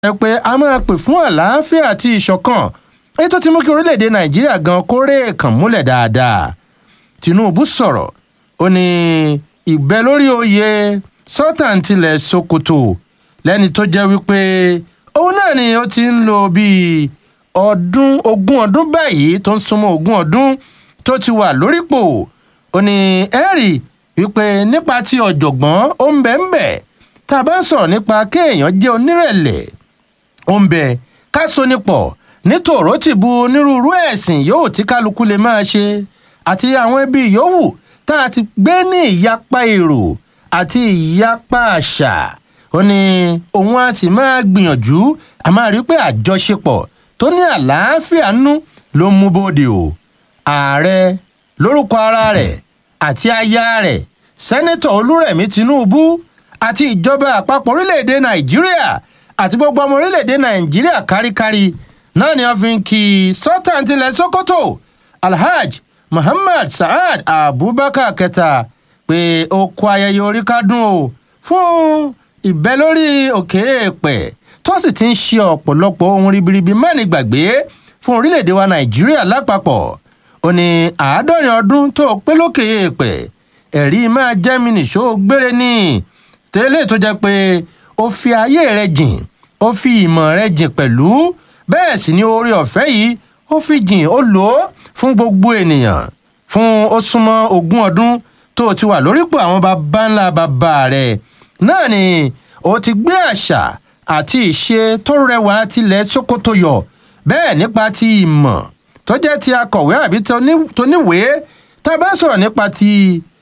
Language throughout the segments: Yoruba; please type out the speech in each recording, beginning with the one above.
ẹ pé a máa pè fún àlàáfíà àti ìṣọ̀kan èyí tó ti mú kí orílẹ̀-èdè nàìjíríà gan kórè kàn múlẹ̀ dáadáa tinubu sọ̀rọ̀ ó ní ìbẹ́ lórí oyè sultan tilẹ̀ sokoto lẹ́ni tó jẹ́ wípé òun náà ni ó ti ń lò bíi ọdún ogún ọdún báyìí tó ń súnmọ́ ogún ọdún tó ti wà lórípò ó ní ẹ́rì wípé nípa ti ọ̀jọ̀gbọ́n ó ń bẹ̀ ń bẹ̀ tá a bá ń sọ̀rọ̀ nípa kéèyàn jẹ́ onírẹ̀lẹ̀ ó ń bẹ ká so nípọ̀ nítòró ti bu onírúurú ẹ̀sìn yòówù tí kálukú lè máa ṣe àti àwọn ẹbí yòówù tá a ti gbé ní ìyapa èrò àti ìyapa àṣà ó ní òun á sì máa gbìyànjú a máa rí pé àjọṣepọ̀ tó ní àlàáfíà nú ló mú bóde o ààrẹ lórúkọ ara rẹ̀ àti aya rẹ̀ sẹ́nẹ́tọ̀ olúrẹ̀mí tinubu àti ìjọba àpapọ̀ orílẹ̀-èdè nàìjíríà àti gbogbo ọmọ orílẹ̀-èdè nàìjíríà káríkárí náà ni wọ́n fi ń kí sultan tilẹ̀ sokoto alhaj muhammad saad abubakar kẹta pé ó kó ayẹyẹ orí kádùn o fún ìbẹ́ lórí òkè èèpẹ̀ tó sì ti ń ṣe ọ̀pọ̀lọpọ̀ ohun ribiribi mẹ́rin gbàgbé fún orílẹ̀-èdè wa nàìjíríà lápapọ̀ ó ní àádọ́rin ọdún tó pé lókè èèpẹ̀ ẹ̀rí máa jẹ́ mi nìṣó gbére ní tẹ́lẹ̀ tó jẹ́ pé ó fi ayé rẹ̀ jìn ó fi ìmọ̀ rẹ̀ jìn pẹ̀lú bẹ́ẹ̀ sì ni oore ọ̀fẹ́ yìí ó fi jìn ó lò ó fún gbogbo ènìyàn fún ó súnmọ́ ogún ọdún tó ti wà lórípò àwọn baba ńlá bàbá rẹ̀ náà ni ó ti gbé àṣà àti ìṣe tó rẹwà tilẹ̀ sokoto yọ bẹ́ẹ̀ nípa ti ìmọ̀ tó jẹ́ ti akọ̀wé àbí tó níwèé tá a bá sọ̀rọ̀ nípa ti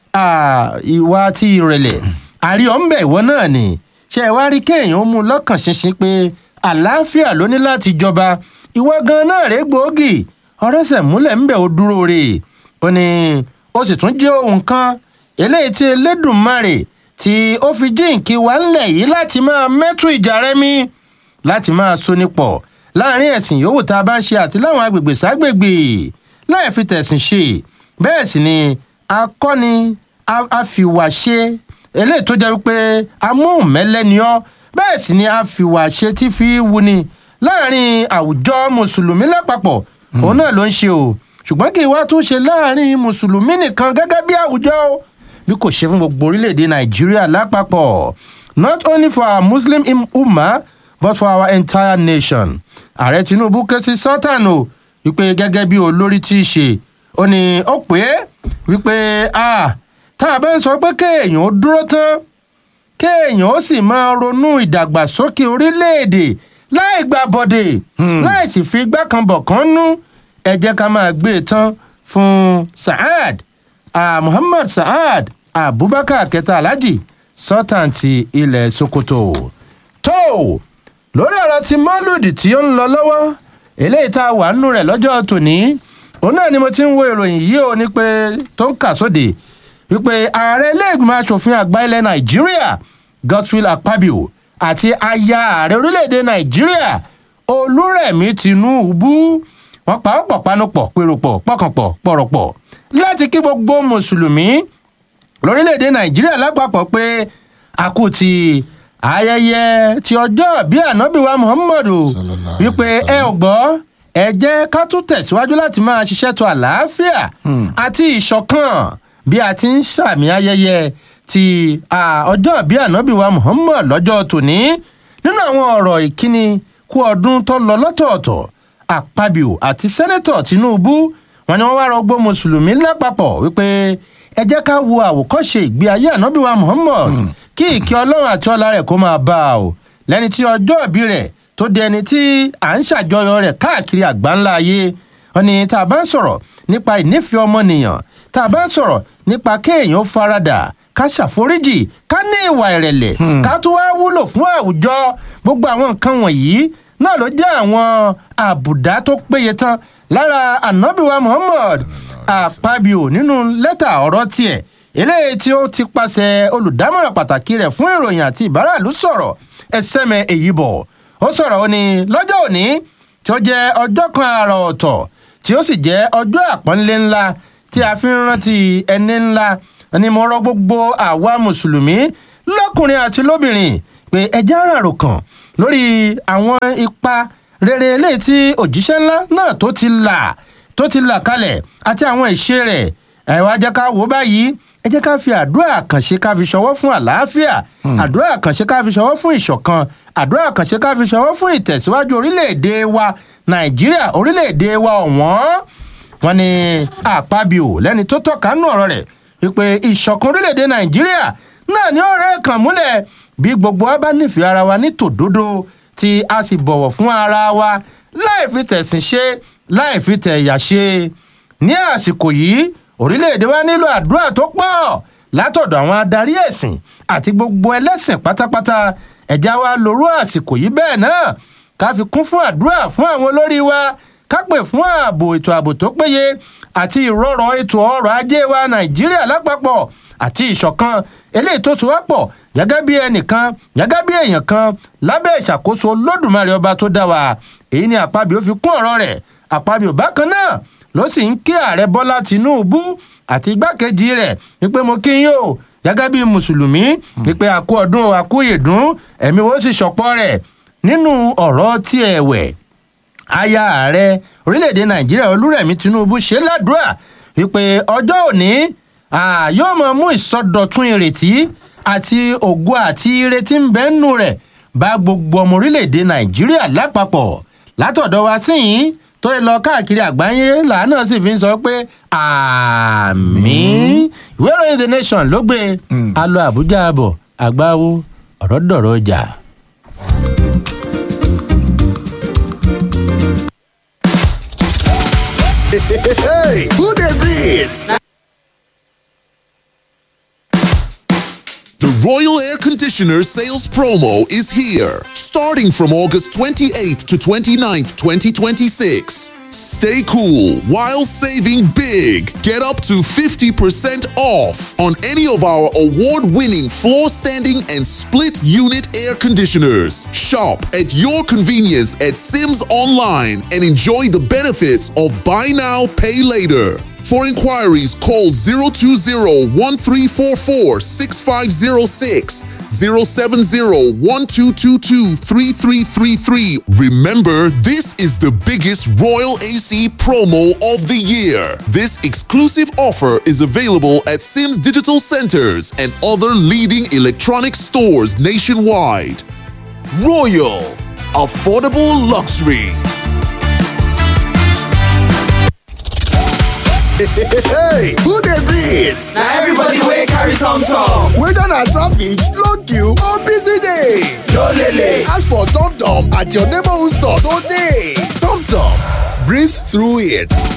ìwà ti ìrẹ̀lẹ̀ àrí ọ̀nbẹ̀ ìwọ náà ni ṣe ẹ wá rí kéèyàn ó mú lọ́kàn ṣinṣin pé àlàáfíà ló ní láti jọba ìwọ gan náà rèé gbòógì ọ̀rẹ́sẹ̀ múlẹ̀ ńbẹ̀ ó dúró rè ó ní ó sì tún jẹ́ ohun kan eléyìí tí elédùnmarè tí ó fi jíǹkí wá ńlẹ̀ yìí láti máa mẹ́tù ìjà rẹ mi láti máa so nípọ̀ láàrin ẹ̀sìn yòówù tá a bá ń ṣe àti láwọn agbègbè ságbègbè láì fi tẹ̀sìn ṣe bẹ́ẹ̀ sì ni akọ́ni àfìwàṣe eléyìí tó jẹ́ wípé amóhùnmẹ́lẹ́ni ọ́ bẹ́ẹ̀ sì ni àfìwàṣe tí fi wuni láàrin àwùjọ mùsùlùmí lápapọ̀ òun náà ló ń ṣe o ṣùgbọ́n kí wá tún ṣe láàrin mùsùlùmí nìkan gẹ́gẹ́ bí àwùjọ o bí kò ṣe fún gbogbo orílẹ̀-èdè nàìjíríà lápapọ̀ not only for our muslim ummah but for our entire nation ààrẹ tinubu ké sí sultan o wípé gẹ́gẹ́ bí olórí tí í ṣe ó ní ó pé wípé ah tá a bá ń sọ pé kéèyàn ó dúró tán kéèyàn ó sì máa ronú ìdàgbàsókè orílẹ̀-èdè láì gba bọ̀dẹ̀ láì sì fi igbá kan bọ̀ kan nú ẹ jẹ́ ká máa gbé e tán fún saad ah, muhammad saad abubakar kẹta alhaji sultan ti ilẹ̀ sokoto tó lórí ọ̀rọ̀ ti mọ́lùdì tí ó ń lọ lọ́wọ́ eléyìí tá a wà nínú rẹ̀ lọ́jọ́ tòní òun náà ni mo ti ń wo ìròyìn yìí ó ní pé tó ń kà sóde wípé ààrẹ iléègbìmọ̀ asòfin àgbà ilẹ̀ nàìjíríà godswill akpabio àti aya ààrẹ orílẹ̀-èdè nàìjíríà olúrẹ̀mí tinubu wọ́n pa ọ̀pọ̀ panupọ̀ pèròpọ̀ pọ̀kànpọ̀ pọ̀rọ̀pọ̀ láti kí gbogbo mùsùlùmí lórílẹ̀-èdè nàìjíríà lápapọ̀ pé àkùtì ayẹyẹ ti ọjọ́ bí ànábìwá muhammadu wípé ẹ ò gbọ́ ẹ jẹ́ ká tún tẹ̀síwájú láti máa ṣiṣẹ́ tó àlàáfíà àti ìṣọ̀kan bí a ti ń ṣàmì ayẹyẹ ti ọjọ́ bí ànábìwá muhammad lọ́jọ́ tòní nínú àwọn ọ̀rọ̀ ìkíni kú ọdún tó lọ lọ́tọ̀ọ̀tọ̀ àpabio àti sẹ́nẹ́tọ̀ tinubu wọn ni wọ́n wá rọgbó mùsùlùmí lápapọ̀ wípé ẹ jẹ́ ká wo àwòkọ́ṣe ìgbé ayé ànábìwá muhammad kí ìkí ọlọ́run àti ọlá rẹ̀ kó máa bá a o lẹ́ni tí ọjọ́ ìbí rẹ̀ tó di ẹni tí à ń ṣàjọyọ̀ rẹ̀ káàkiri àgbáńlá ayé wọn ni tá a bá ń sọ̀rọ̀ nípa ìnífẹ̀ẹ́ ọmọnìyàn tá a bá ń sọ̀rọ̀ nípa kéèyàn faradà ká ṣàforíjì ká ní ìwà ìrẹ̀lẹ̀ ká tún wá wúlò fún àwùjọ gbogbo àwọn nǹkan wọ̀nyí náà ló jẹ́ àwọn àbùdá tó péye tán lára ànábìwá muhammad àpábíò nínú lẹ́tà ọ̀rọ̀ tiẹ̀ eléyìí tí ó ti pàṣẹ olùdámọ̀ràn pàtàkì rẹ̀ fún ìròyìn àti ìbáràlú sọ̀rọ̀ ẹsẹ̀mẹ̀ èyí bọ̀ ó sọ̀rọ̀ ó ní lọ́jọ́ òní tí ó jẹ́ ọjọ́ kan àrà ọ̀tọ̀ tí ó sì jẹ́ ọjọ́ àpọ́nlé ńlá tí a fi ń rántí ẹni ńlá ni mo rọ gbogbo àwa mùsùlùmí lọ́kùnrin àti lóbìnrin pé ẹjẹ́ àràrò kan lórí àwọn ipa rere eléyìí tí òjíṣẹ́ ńlá náà tó ti là tó ti là kalẹ̀ àti àwọn ìṣe rẹ̀ ẹ wá jẹ́ ká wò báyìí ẹ jẹ́ ká fi àdúrà àkànṣe ká fi ṣọwọ́ fún àlàáfíà àdúrà àkànṣe ká fi ṣọwọ́ fún ìṣọ̀kan àdúrà àkànṣe ká fi ṣọwọ́ fún ìtẹ̀síwájú orílẹ̀-èdè wa nàìjíríà orílẹ̀-èdè wa ọ̀wọ́n wọn ni àpábíò lẹ́ni tó tọ́ka nù ọ̀rọ̀ rẹ̀ wípé ìṣọ̀kan orílẹ̀-èdè nàìjíríà náà ni ọ̀rẹ́ kan múlẹ̀ bí gbogbo wa bá nífẹ̀ẹ́ ara wa ní tòdodo tí a sì bọ̀wọ̀ fún ara wa láì fi tẹ̀sìn ṣe láì fi tẹ̀yà ṣe ní àsìkò yìí orílẹ̀-èdè wa nílò àdúrà tó pọ̀ látọ̀dọ̀ àwọn adarí ẹ̀sìn àti gbogbo ẹlẹ́sìn pátápátá ẹ̀já wa lórú àsìkò yìí bẹ́ẹ̀ náà ká fi kún fún àdúrà fún àwọn olórí wa ká pè fún ààbò ètò ààbò tó péye àti ìrọ̀rọ̀ ètò ọrọ̀ ajé wa nàìjíríà lápapọ̀ àti ìṣọ̀kan eléyìí tó so wá pọ̀ gẹ́gẹ́ bí ẹnìkan gẹ́gẹ́ bí èèyàn kan lábẹ́ ìṣàkóso olódùmarè ọba tó dá wa èyí ni àpábí ó fi kún ọ̀rọ̀ rẹ̀ àpábí ò bákan náà ló sì ń kí ààrẹ bọ́lá tìǹbù àti igbákejì rẹ̀ wípé mo kí yín o gẹ́gẹ́ bí mùsùlùmí wípé àkú ọdún àkú ìdún ẹ̀mí wo sì ṣọ̀pọ̀ rẹ̀ nínú ọ̀rọ̀ tí ẹ̀ wẹ̀ aya ààrẹ orílẹ̀-èdè nàìjíríà olúrẹ̀mí tinubu ṣe ládùúrà wípé ọjọ́ òní yóò máa mú ìsọdọ̀tun ìrètí àti ògo àti ìrètí ń bẹ nínú rẹ̀ bá gbogbo ọmọ orílẹ̀-èdè nàìjíríà lápapọ̀ látọ̀dọ̀ wa sí yìí tó yẹ lọ káàkiri àgbáyé làánà sì fi ń sọ pé àmì ìwé ìròyìn the nation ló gbé a lọ àbújá àbọ̀ àgbáwo ọ̀rọ̀ dọ̀rọ̀ ọjà. hey, who dey breathe? The Royal Air Conditioner sales promo is here, starting from August 28th to 29th, 2026. Stay cool while saving big. Get up to 50% off on any of our award winning floor standing and split unit air conditioners. Shop at your convenience at Sims Online and enjoy the benefits of Buy Now, Pay Later. For inquiries, call 020 1344 6506, 070 1222 3333. Remember, this is the biggest Royal AC promo of the year. This exclusive offer is available at Sims Digital Centers and other leading electronic stores nationwide. Royal, affordable luxury. hey, who dey breathe? na everybody wey carry tom tom. Whether na traffic, long queue or busy day. no lele. Ask for Tom Tom at your neighborhood store today. Tom Tom, breathe through it.